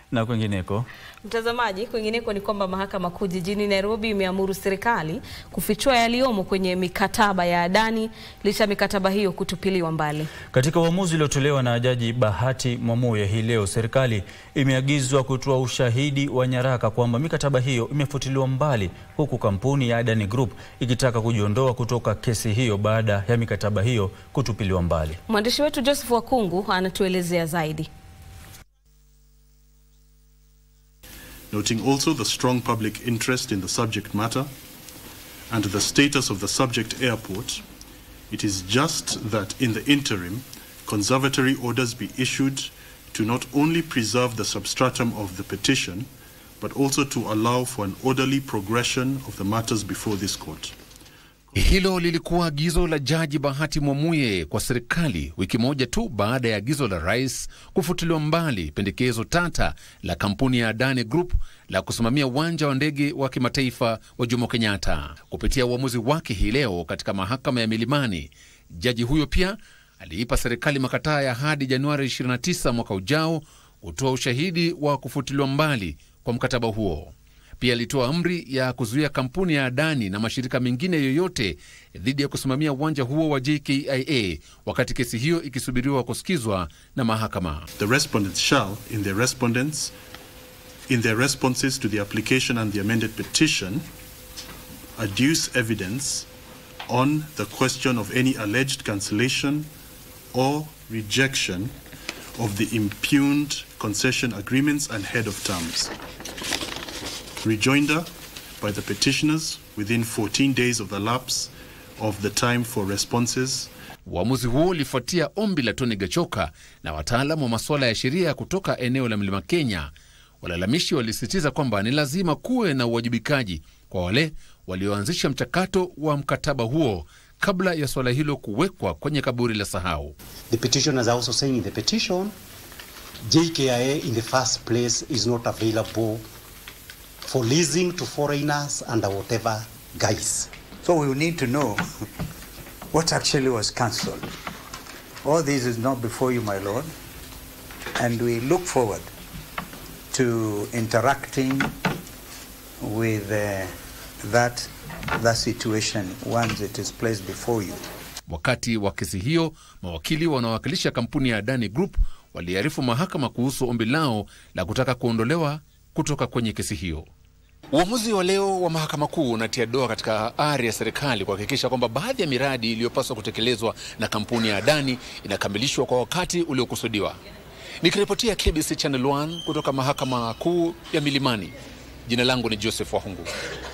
Na kwingineko Mtazamaji, kwingineko ni kwamba mahakama kuu jijini Nairobi imeamuru serikali kufichua yaliyomo kwenye mikataba ya Adani licha ya mikataba hiyo kutupiliwa mbali. Katika uamuzi uliotolewa na Jaji Bahati Mwamuye hii leo, serikali imeagizwa kutoa ushahidi wa nyaraka kwamba mikataba hiyo imefutiliwa mbali, huku kampuni ya Adani Group ikitaka kujiondoa kutoka kesi hiyo baada ya mikataba hiyo kutupiliwa mbali. Mwandishi wetu Joseph Wakungu anatuelezea zaidi. noting also the strong public interest in the subject matter and the status of the subject airport, it is just that in the interim, conservatory orders be issued to not only preserve the substratum of the petition, but also to allow for an orderly progression of the matters before this court. Hilo lilikuwa agizo la Jaji Bahati Mwamuye kwa serikali wiki moja tu baada ya agizo la rais kufutiliwa mbali pendekezo tata la kampuni ya Adani Group la kusimamia uwanja wa ndege wa kimataifa wa Jomo Kenyatta. Kupitia uamuzi wake hii leo katika mahakama ya Milimani, jaji huyo pia aliipa serikali makataa ya hadi Januari 29 mwaka ujao kutoa ushahidi wa kufutiliwa mbali kwa mkataba huo. Pia alitoa amri ya kuzuia kampuni ya Adani na mashirika mengine yoyote dhidi ya kusimamia uwanja huo wa JKIA wakati kesi hiyo ikisubiriwa kusikizwa na mahakama. The respondents shall, in their respondents, in their responses to the application and the amended petition, adduce evidence on the question of any alleged cancellation or rejection of the impugned concession agreements and head of terms. Rejoinder by the petitioners within 14 days of the lapse of the time for responses Uamuzi huo ulifuatia ombi la Tony Gachoka na wataalamu wa masuala ya sheria kutoka eneo la Mlima Kenya. Walalamishi walisisitiza kwamba ni lazima kuwe na uwajibikaji kwa wale walioanzisha mchakato wa mkataba huo kabla ya suala hilo kuwekwa kwenye kaburi la sahau. The petitioners are also saying in the petition, JKIA in the first place is not available for leasing to foreigners under whatever guise. So we need to know what actually was cancelled. All this is not before you, my Lord, and we look forward to interacting with uh, that, that situation once it is placed before you. Wakati wa kesi hiyo, mawakili wanaowakilisha kampuni ya Adani Group waliarifu mahakama kuhusu ombi lao la kutaka kuondolewa kutoka kwenye kesi hiyo. Uamuzi wa leo wa mahakama kuu unatia doa katika ari ya serikali kuhakikisha kwamba baadhi ya miradi iliyopaswa kutekelezwa na kampuni ya Adani inakamilishwa kwa wakati uliokusudiwa. Nikiripotia KBC Channel 1 kutoka mahakama kuu ya Milimani, jina langu ni Joseph Wahungu.